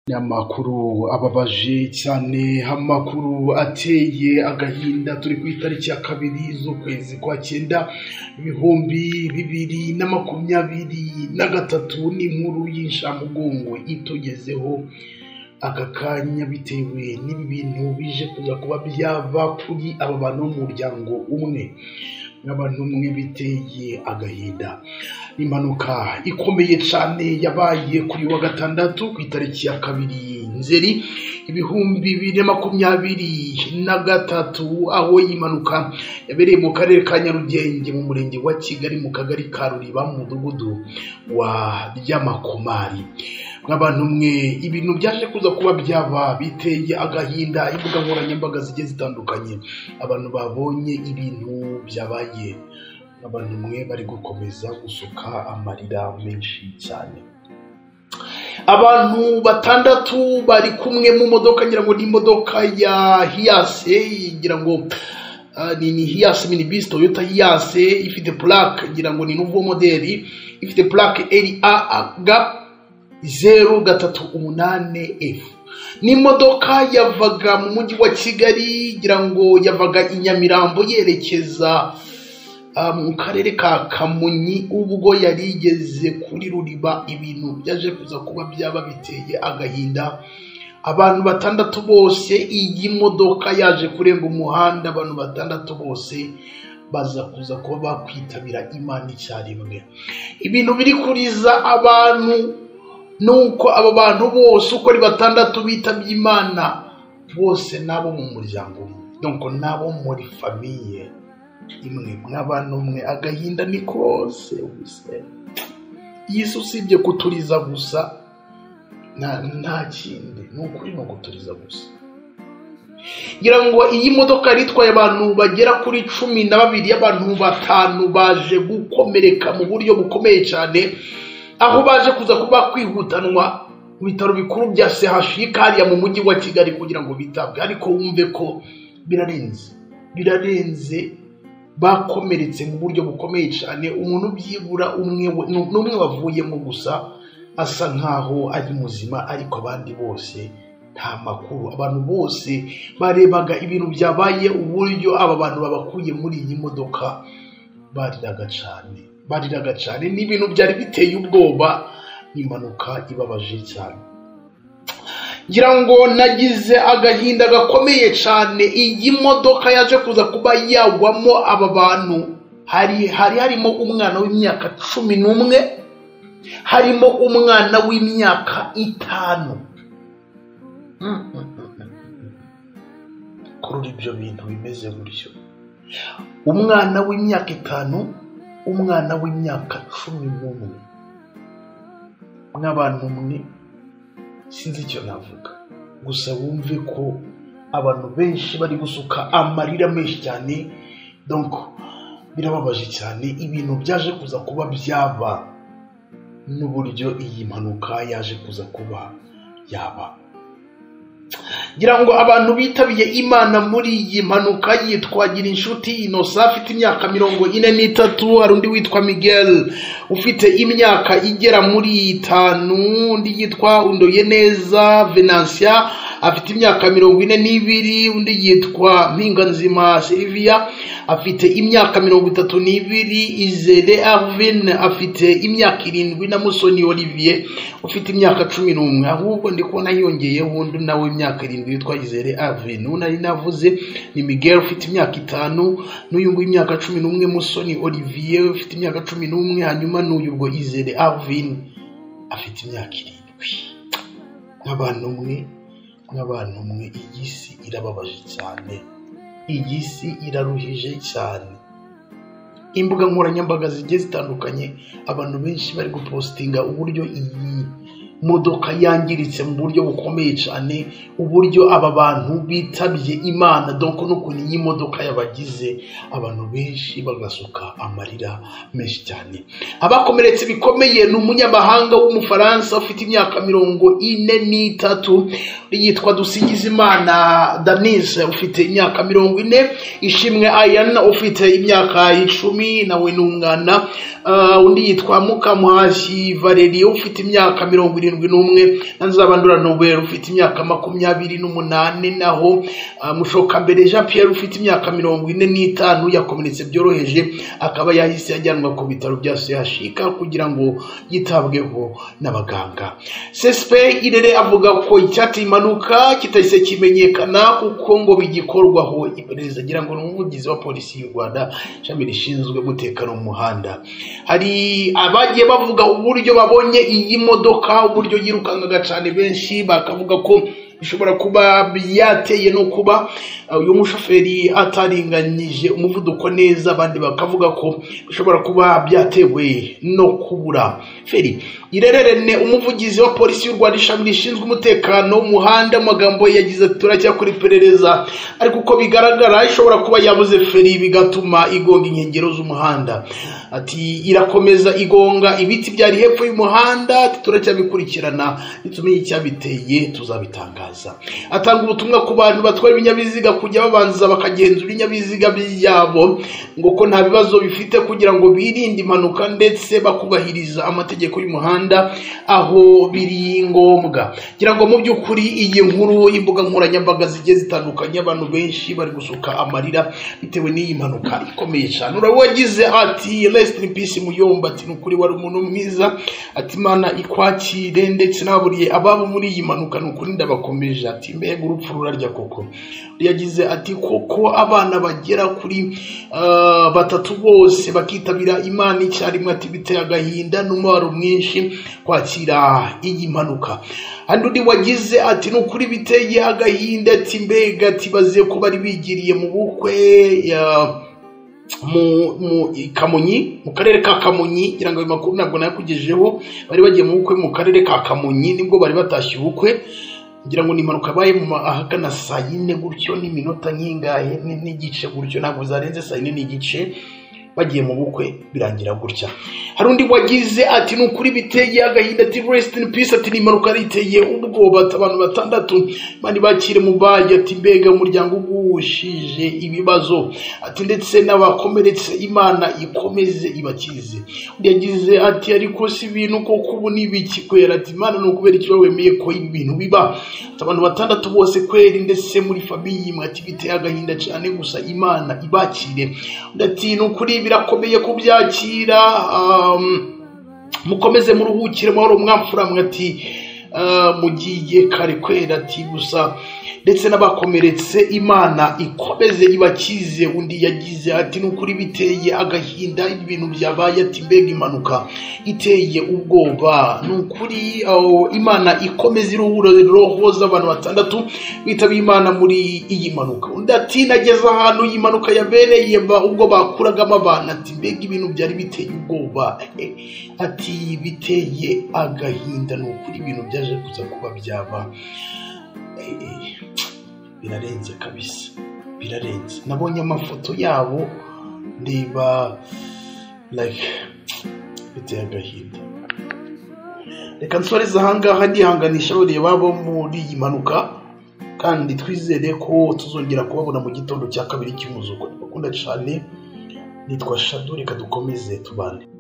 Ni amakuru ababaje cyane, amakuru ateye agahinda, turi ku itariki ya kabiri z'ukwezi kwa cyenda, ibihumbi bibiri na makumyabiri na gatatu, ni inkuru y'inshamugongo itugezeho aka kanya bitewe n'ibi bintu bije kuza kuba byava kuri aba bantu b'umuryango umwe. Abantu mwe biteye agahinda. Impanuka ikomeye cyane yabaye kuri wa gatandatu ku itariki ya kabiri Nzeri ibihumbi bibiri na makumyabiri na gatatu, aho iyi mpanuka yabereye mu karere ka Nyarugenge mu murenge wa Kigali mu kagari ka Ruriba mu mudugudu wa Ryamakomari. Nk'abantu mwe ibintu byaje kuza kuba byaba biteye agahinda, imbuga nkoranyambaga zigiye zitandukanye abantu babonye ibintu byabaye. Abantu mwe bari gukomeza gusuka amarira menshi cyane. abantu batandatu bari kumwe mu modoka ngira ngo ni imodoka ya hiyase ngira ngo ah, ni ni hiyase minibisi toyota hiyase ifite purake ngira ngo ni nuvo modeli ifite purake eri a ga zeru gatatu umunane efu ni imodoka yavaga mu mujyi wa kigali ngira ngo yavaga i nyamirambo yerekeza ah, mu karere ka kamonyi ubwo yari igeze kuri ruriba ibintu byaje kuza kuba byaba biteye agahinda abantu batandatu bose iyi modoka yaje kurenga umuhanda abantu batandatu bose baza kuza kuba bakwitabira imana icyarimwe ibintu biri kuriza abantu ni uko aba bantu bose uko ari batandatu bitabye imana bose n'abo mu muryango umwe donc n'abo muri famiye imwe mw'abantu mwe agahinda ni kose gusa iyi si usibye kuturiza gusa nta nta kindi ni ukuri ni ukuturiza gusa ngira ngo iyi modoka yari itwaye abantu bagera kuri cumi na babiri abantu batanu baje gukomereka mu buryo bukomeye cyane aho baje kuza kuba kwihutanwa mu bitaro bikuru bya CHUK hariya mu mujyi wa Kigali kugira ngo bitabwe ariko wumve ko birarenze birarenze bakomeretse mu buryo bukomeye cyane umuntu byibura umwe we- ni umwe wavuyemo gusa asa nkaho ari muzima ariko abandi bose nta makuru abantu bose barebaga ibintu byabaye uburyo aba bantu babakuye muri iyi modoka bariraga cyane bariraga cyane ni ibintu byari biteye ubwoba ni impanuka ibabaje cyane ngira ngo nagize agahinda gakomeye cyane iyi modoka yaje kuza kuba yagwamo aba bantu hari hari harimo umwana w'imyaka cumi n'umwe harimo umwana w'imyaka itanu Mm, mm, mm, mm. kurura ibyo bintu bimeze gutyo umwana w'imyaka itanu umwana w'imyaka cumi n'umwe mw'abantu mwe sinzi icyo navuga gusa wumve ko abantu benshi bari gusuka amarira menshi cyane donc birababaje cyane ibintu byaje kuza kuba byaba n'uburyo iyi mpanuka yaje kuza kuba yaba ngira ngo abantu bitabiye imana muri iyi mpanuka yitwagira inshuti inosa afite imyaka mirongo ine n'itatu hari undi witwa miguel ufite imyaka igera muri itanu undi yitwa undoye neza venansiya afite imyaka mirongo ine n'ibiri undi yitwa mpinganzima silivia afite imyaka mirongo itatu n'ibiri izere arvin afite imyaka irindwi na musoni olivier ufite imyaka cumi n'umwe ahubwo ndi kubona yongeyeho undi nawe imyaka irindwi witwa izere arvin uwo nari navuze ni miguel ufite imyaka itanu n'uyu nguyu imyaka cumi n'umwe musoni olivier ufite imyaka cumi n'umwe hanyuma n'uyu ubwo izere arvin afite imyaka irindwi nk'abantu umwe nk'abantu umwe iyi si irababaje cyane iyi si iraruhije cyane imbuga nkoranyambaga zigiye zitandukanye abantu benshi bari gupositinga uburyo iyi modoka yangiritse mu buryo bukomeye cyane uburyo aba bantu bitabye imana doko n'ukuntu iyi modoka yabagize abantu benshi bagasuka amarira menshi cyane abakomeretse bikomeye ni umunyamahanga w'umufaransa ufite imyaka mirongo ine n'itatu yitwa dusingizimana danis ufite imyaka mirongo ine ishimwe ayan ufite imyaka icumi nawe ni umwana Ah, undi yitwa mukamuhashyi valeri ufite imyaka mirongo irindwi irindwi n'umwe na nzabandura nobel ufite imyaka makumyabiri n'umunani naho ah, mushokambere jean pierre ufite imyaka mirongo ine n'itanu yakomeretse byoroheje akaba yahise ajyanwa ku bitaro bya sehashika kugira ngo yitabweho n'abaganga sesipe irere avuga ko icyateye impanuka kitahise kimenyekana kuko ngo bigikorwaho iperereza agira ngo ni umuvugizi wa polisi y'u rwanda ishami rishinzwe umutekano mu muhanda hari abagiye bavuga uburyo babonye iyi modoka uburyo yirukangaga cyane benshi bakavuga ko bishobora kuba byateye no kuba uh, uyu mushoferi ataringanyije umuvuduko neza abandi bakavuga ko bishobora kuba byatewe no kubura feri irererene umuvugizi wa polisi y'u rwanda ishami rishinzwe umutekano mu muhanda mu magambo ye yagize ati turacyakora iperereza ariko uko bigaragara ishobora kuba yabuze feri bigatuma igonga inkengero z'umuhanda ati irakomeza igonga ibiti byari hepfo y'umuhanda ati turacyabikurikirana nitumenye icyabiteye tuzabitangaza atanga ubutumwa ku bantu batwara ibinyabiziga kujya babanza bakagenzura ibinyabiziga byabo ngo ko nta bibazo bifite kugira ngo birinde impanuka ndetse bakubahiriza amategeko y'umuhanda aho biri ngombwa ngira ngo mu by'ukuri iyi nkuru imbuga nkoranyambaga zigiye zitandukanye abantu benshi bari gusuka amarira bitewe n'iyi mpanuka ikomeye cyane urawagize ati rest in peace muyomba ati ni ukuri wari umuntu mwiza ati imana ikwakire ndetse naburiye ababo muri iyi mpanuka ni ukuri ndabakomeje ati mbega urupfu rurarya koko yagize ati koko abana bagera kuri ah, batatu bose bakitabira imana icyarimwe ati biteye agahinda n'umubabaro mwinshi kwakira iyi mpanuka handi undi wagize ati ni ukuri biteye agahinda ati mbega ati baze ko bari bigiriye mu bukwe ya- mu mu i Kamonyi mu karere ka Kamonyi ngira ngo ayo makuru ntabwo nayakugejeho bari bagiye mu bukwe mu karere ka Kamonyi nibwo bari batashye ubukwe ngira ngo ni impanuka yabaye mu ma- ahagana saa yine gutyo n'iminota nk'ingahe ni- n'igice gutyo ntabwo zarenze saa yine n'igice bagiye mu bukwe birangira gutya hari undi wagize ati ni ukuri biteye agahinda ati rest in peace ati ni impanuka yariteye ubwoba ati abantu batandatu mani bakire mu bayi ati mbega umuryango ugushije ibibazo ati ndetse n'abakomeretse imana ikomeze ibakize undi yagize ati ariko si ibintu koko ubu ni ibiki kwera ati imana ni ukubera ikiba wemeye ko ibi bintu biba ati abantu batandatu bose kweri ndetse muri famiye imwe ati biteye agahinda cyane gusa imana ibakire undi ati ni ukuri birakomeye kubyakira um, mukomeze muruhukire amahoro mwamfura mwati mugiye kare kwera ati gusa ndetse n'abakomeretse imana ikomeze ibakize undi yagize ati nukuri biteye agahinda ibintu byabaye ati mbega impanuka iteye ubwoba nukuri aho imana ikomeze iruhura roho z'abantu batandatu bitabye imana muri iyi mpanuka undi ati nageze ahantu iyi mpanuka yabereye ba- ubwo bakuragamo abantu ati mbega ibintu byari biteye ubwoba Eh, ati biteye agahinda ni ukuri ibintu byaje kuza kuba byaba Eh, eh, birarenze kabisa birarenze nabonye amafoto yabo ndeba like biteye agahinda reka nsoreze ahangaha ndihanganisha bareba bo muri iyi mpanuka kandi twizere ko tuzongera kubabona mu gitondo cya kabiri cy'umuzuko ndabakunda cyane nitwa shado reka dukomeze tubane